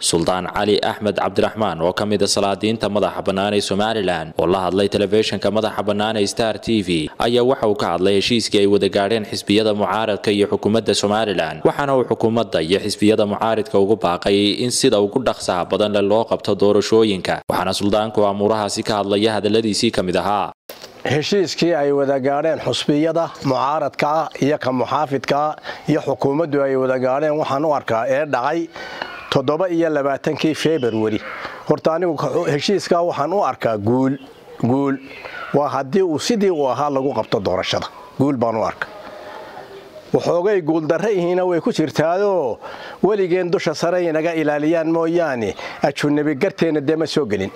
suldaan cali axmed cabdiraxmaan oo ka mida salaadiinta madaxa bannaan ee somalilan oo la hadlay telefishinka madaxa bannaan ee star t v ayaa waxa uu ka hadlay heshiiskii ay wada gaadheen xisbiyada mucaaradka iyo xukuumadda somalilan waxaana uu xukuumadda iyo xisbiyada mucaaridka ugu baaqay in sida ugu dhaqsaha badan le loo qabto doorashooyinka waxaana suldaanku amuurahaasi ka hadlaya hadalladiisii ka mid ahaa heshiiskii ay wada gaadheen xusbiyada mucaaradka ah iyo ka muxaafidkaa iyo xukuumaddu ay wada gaadheen waxaan u arkaa ee dhacay toddoba iyo labaatankii februari horta anigu heshiiskaa waxaan u arkaa guul guul waa haddii uu sidii uu ahaa lagu qabto doorashada guul baan u arka waxoogay guuldarra ihiina way ku jirtaadoo weligeen dusha sare inaga ilaaliyaan mooyaane ajunabi garteenna dee ma soo gelin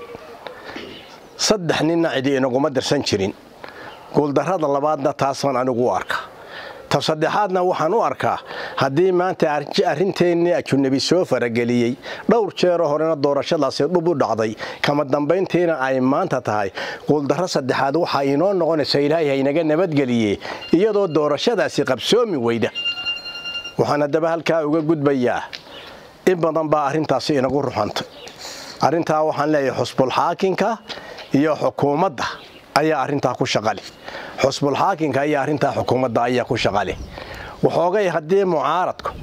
saddex ninna cidi inaguma dirsan jirin guuldarrada labaadna taasaan anigu u arka ta saddexaadna waxaan u arkaa haddii maanta arrinteennii ajunabi soo farageliyey dhowr jeero horena doorashadaasi dhub u dhacday kama dambayntiina ay maanta tahay guuldarro saddexaad waxaa inoo noqonaysa ilaahay haynaga nabadgeliye iyadoo doorashadaasi qabsoomi weyda waxaan haddaba halkaa uga gudbayaa in badan baa arrintaasi inagu ruxantay arrintaa waxaan leeyahay xusbulxaakinka iyo xukuumadda ayaa arrintaa ku shaqale xusbulxaakinka iyo arrintaa xukuumadda ayaa ku shaqale waxoogay haddii mucaaradku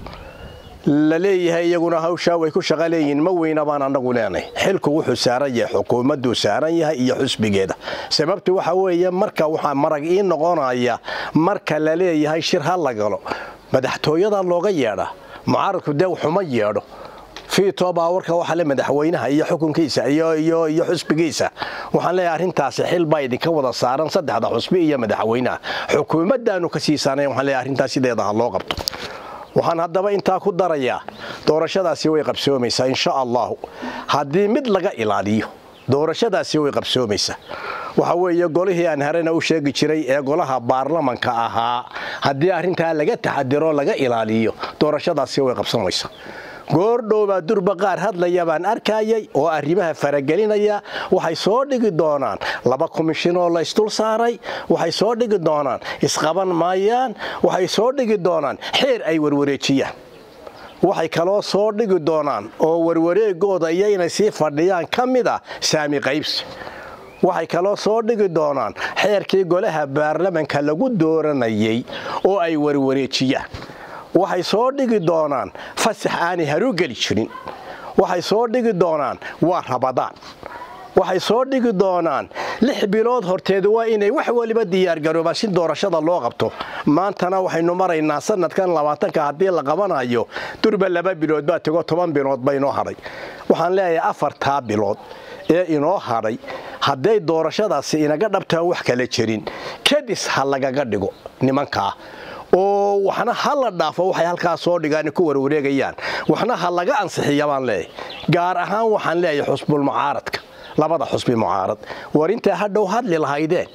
la leeyahay iyaguna hawshaa way ku shaqa leeyihiin ma weyna baan annagu leenahay xilku wuxuu saaran yahay xukuumadduu saaran yahay iyo xusbigeeda sababtu waxa weeye marka waxaa marag ii noqonaya marka la leeyahay shir ha la galo madaxtooyada looga yeedhaa mucaaradku dee waxuma yeedho fiito baawarka waxa le madaxweynaha iyo xukunkiisa iyo xusbigiisa waxaan leeyahay arrintaasi xil baa idinka wada saaran saddexda xusbi iyo madaxweynaha xukuumaddaanu ka siisaanay waxaan leeyahay arrintaas sideeda ha loo qabto waxaan haddaba intaa ku darayaa doorashadaasi way qabsoomaysaa insha allahu haddii mid laga ilaaliyo doorashadaasi way qabsoomaysaa waxa weeye golihii aan harena u sheegi jiray ee golaha baarlamanka ahaa haddii arrintaa laga taxadiro laga ilaaliyo doorashadaasi way qabsamaysaa goordhowbaa durba qaar hadlaya baan arkayay oo arrimaha faragelinaya waxay soo dhigi doonaan laba komishinoo la isdul saaray waxay soo dhigi doonaan isqaban maayaan waxay soo dhigi doonaan xeer ay warwareejiyaan waxay kaloo soo dhigi doonaan oo warwareegooda iyo inay sii fadhiyaan ka mid a saami qaybsi waxay kaloo soo dhigi doonaan xeerkii golaha baarlamanka lagu dooranayay oo ay warwareejiyaan waxay soo dhigi doonaan fasax aanay haruu geli jirin waxay soo dhigi doonaan waa rabadaan waxay soo dhigi doonaan lix bilood horteeda waa inay wax waliba diyaargaroobaan si doorashada loo qabto maantana waxaynu maraynaa sanadkan labaatanka haddii la qabanayo durba laba bilood baa tego toban bilood ba inoo hadhay waxaan leeyahay afartaa bilood ee inoo hadhay hadday doorashadaasi inaga dhabtaan wax kala jirin kadis ha lagaga dhigo nimankaa oo waxna ha la dhaafo waxay halkaa soo dhigaan ku warwareegayaan waxna ha laga ansixiya baan leeyahay gaar ahaan waxaan leeyahay xusbulmucaaradka labada xusbi mucaarad war intaa hadhow hadli lahaydeen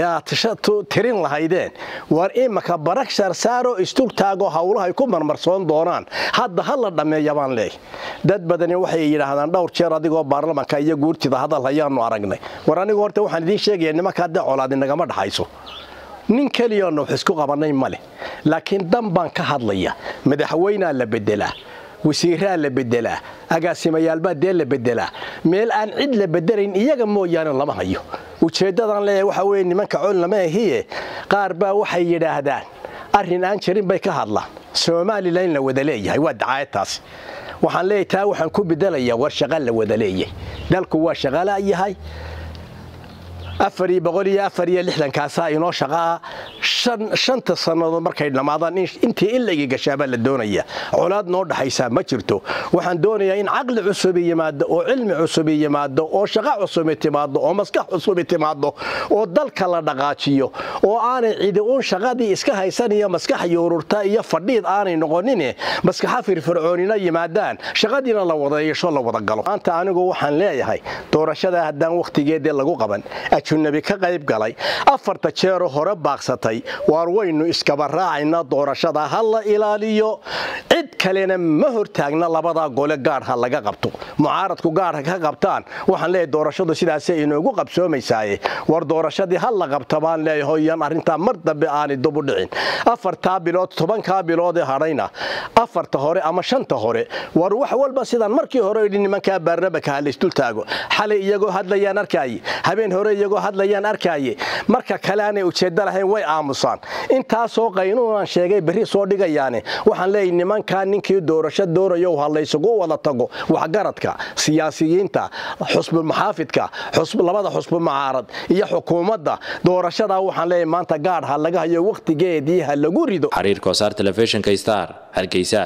tirin lahaydeen war imaka barag saarsaaroo istugtaagoo howlahay ku marmarsoon doonaan hadda ha la dhammeeya baan leeyahay dad badani waxay yidhaahdaan dhowr jeer adigoo baarlamanka iyo guurtida hadal hayaanu aragnay war anigu horta waxaan idiin sheegaya nimanka haddee colaad inagama dhaxayso nin keliyaona wax isku qabannay ma leh laakiin dan baan ka hadlaya madaxweynaa la bedelaa wasiiraa la bedelaa agaasimayaalbaa dee la bedelaa meel aan cid la bedelayn iyaga mooyaane lama hayo ujeeddadaan leeyahay waxa weye nimanka col lama ahiye qaar baa waxay yidhaahdaan arrin aan jirin bay ka hadlaan somalilan la wada leeyahay waa dacaayadtaasi waxaan leeyahay taa waxaan ku bedelayaa war shaqa la wada leeyahay dalku waa shaqala yahay afariyo boqol iyo afar iyo lixdankaasaa inoo shaqaa shanta sannadood markay dhammaadaan intii in laigi gashaabaa la doonaya colaad noo dhaxaysaa ma jirto waxaan doonayaa in caqli cusubi yimaado oo cilmi cusubi yimaado oo shaqo cusubi timaado oo maskax cusubi timaado oo dalka la dhaqaajiyo oo aanay cidi uun shaqadii iska haysan iyo maskax yuururta iyo fadhiid aanay noqonine maskaxa firfircoonina yimaadaan shaqadiina la wada yeesho la wada galo maanta anigu waxaan leeyahay doorashada haddaan wakhtigeedii lagu qaban nebi ka qayb galay afarta jeeroo hore baaqsatay waar waynu iskaba raacaynaa doorashada ha la ilaaliyo cid kalena ma hortaagna labadaa gole gaadh ha laga qabto mucaaradku gaadha ka qabtaan waxaan leeyahay doorashadu sidaasay inoogu qabsoomaysaaye war doorashadii ha la qabta baan leeyahay yan arrintaa mar dambe aanay dubu dhicin afartaa bilood tobankaa biloodee hadhayna afarta hore ama shanta hore war wax walba sidaan markii hore idhi nimankaa baarnamaka ha laysdul taago xalay iyagoo hadlayaan arkaaye habeen hore iyagoo hadlayaan arkaaye marka kale aanay ujeeddo lahayn way aamusaan intaasoo qaynuunan sheegay berri soo dhigayaane waxaan leeyahay nimankaa ninkii doorasho doorayo ha laysugu wada tago waxgaradka siyaasiyiinta xusbulmaxaafidka labada xusbu mucaarad iyo xukuumadda doorashadaa waxaan leeyahay maanta gaadh ha laga hayo wakhtigeedii ha lagu rido xariir koosaar telefishinka star hargeysa